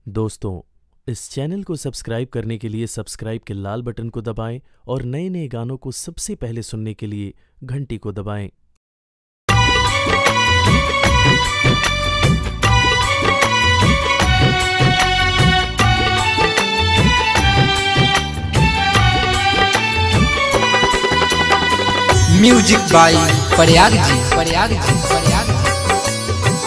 दोस्तों इस चैनल को सब्सक्राइब करने के लिए सब्सक्राइब के लाल बटन को दबाएं और नए नए गानों को सबसे पहले सुनने के लिए घंटी को दबाएं म्यूजिक बाई प्रयाग जी प्रयाग जी प्रयाग जी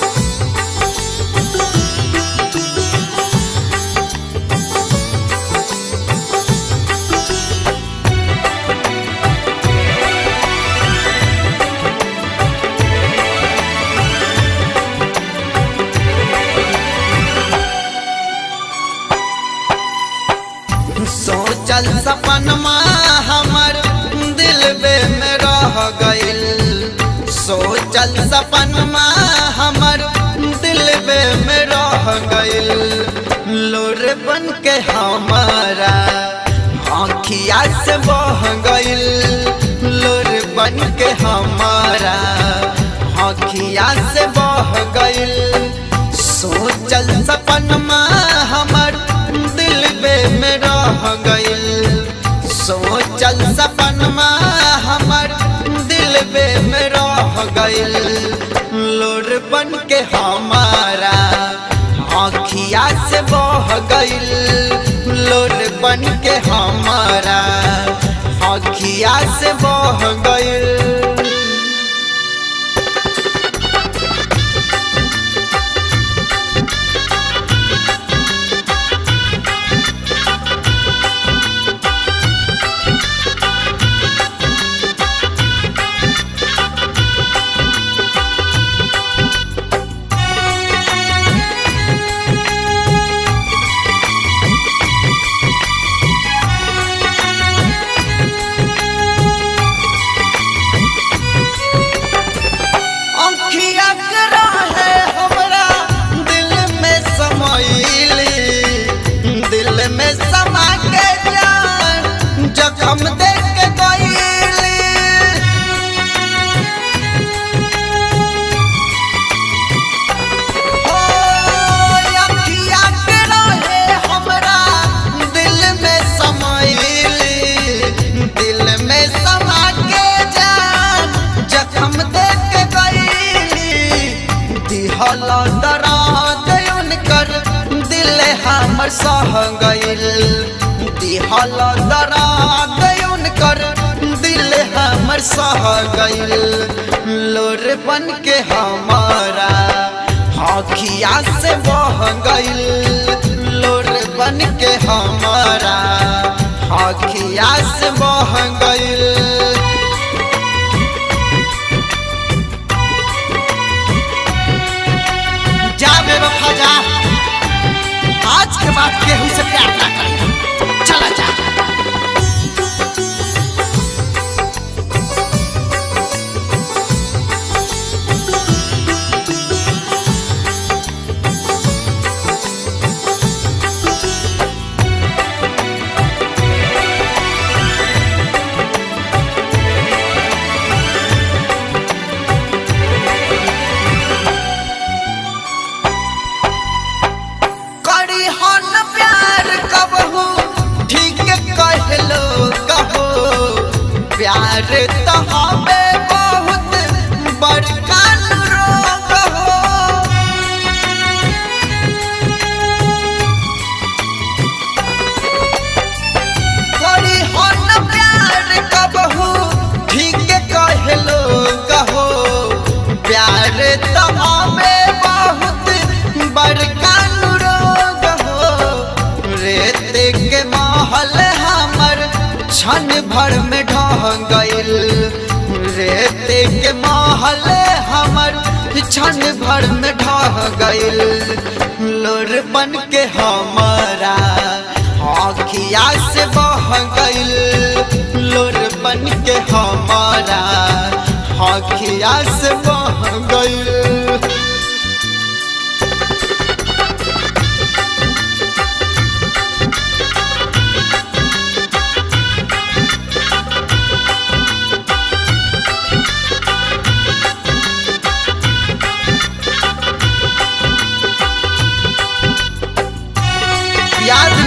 सोचल सपनमा हमर दिल में रह गइल सोचल सपनमा हमर दिल में रह गइल लोर बन के हमारा आँखिया से बह गइल लोर बन के हमारा आँखिया से बह गइल सोचल सपनमा हमर दिल में रह गइल सोचल सपनमा हमर दिल में रह गइल लोर बन के हमारा आँखिया से बह गइल लोर बन के हमारा आँखिया से बह गइल अंखिया के रहे हमरा दिल में समैली दिल में समा के जान जखम देख के गईली ओ अंखिया के रहे हमरा दिल में समैली दिल में समा के जान जखम देख के गईली दिहल दराद उनकर दिल हमर सह गइल दिहल दराद उनकर दिल हमर सह गइल लोर बन के हमारा आँखिया से बह गइल लोर बन के हमारा आँखिया से बह गइल जा बेवफा जा आज के बाद केहू से प्यार ना करी चला जा करी हन प्यार कबहू ठीक कहलो कहो प्यार तो हमें बहुत बड़का रोग हो करी हन प्यार कबहू ठीक कहलो कहो प्यार तो हमें बहुत बड़का रोग हो रेत के महल हमर क्षण भर में ढह गइल रेत के महल हमर क्षण भर में ढह गइल लोर बन के हमारा आँखिया से बह गइल लोर बन के हमारा आँखिया से बह गइल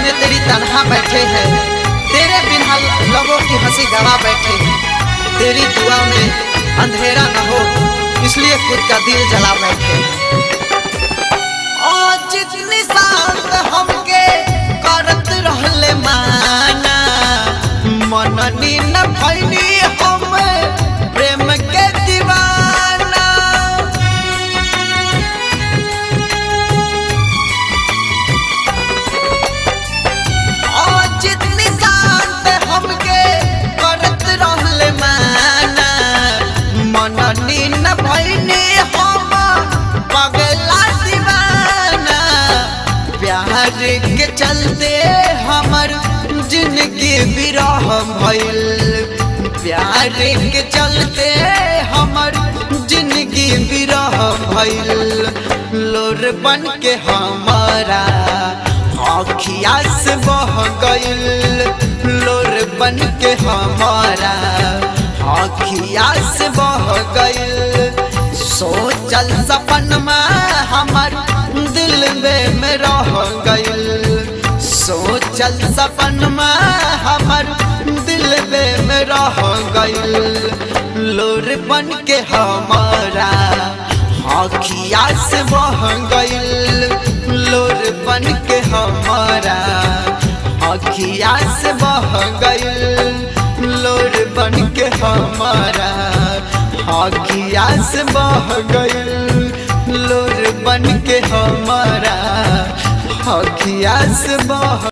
में तेरी तनहा बैठे हैं तेरे बिना लोगों की हंसी गवा बैठे हैं तेरी दुआ में अंधेरा न हो इसलिए खुद का दिल जला बैठे और जितनी शांत हमके करत रहले माना मननी न भैनी हम प्रेम के दीवाना और जितनी शांत हमके करत रहले माना मननी न भैनी हम पगला दीवाना प्यार के चलते हमर जिंदगी विरह भइल प्यार के चलते हमर जिंदगी विरह भइल लोर बन के हमारा आखिया से बह गइल लोर बन के हमारा आखिया से बह गइल सोचल सपनमा हमर दिल में में रह गइल सोचल सपनमा हमर दिल में में रह गइल लोर बन के हमारा आखिया से बह गइल लोर बन के हमारा आखिया से बह गइल लोर बन के हमारा आखिया से बह गइल लोर बन के हमारा आखिया से बह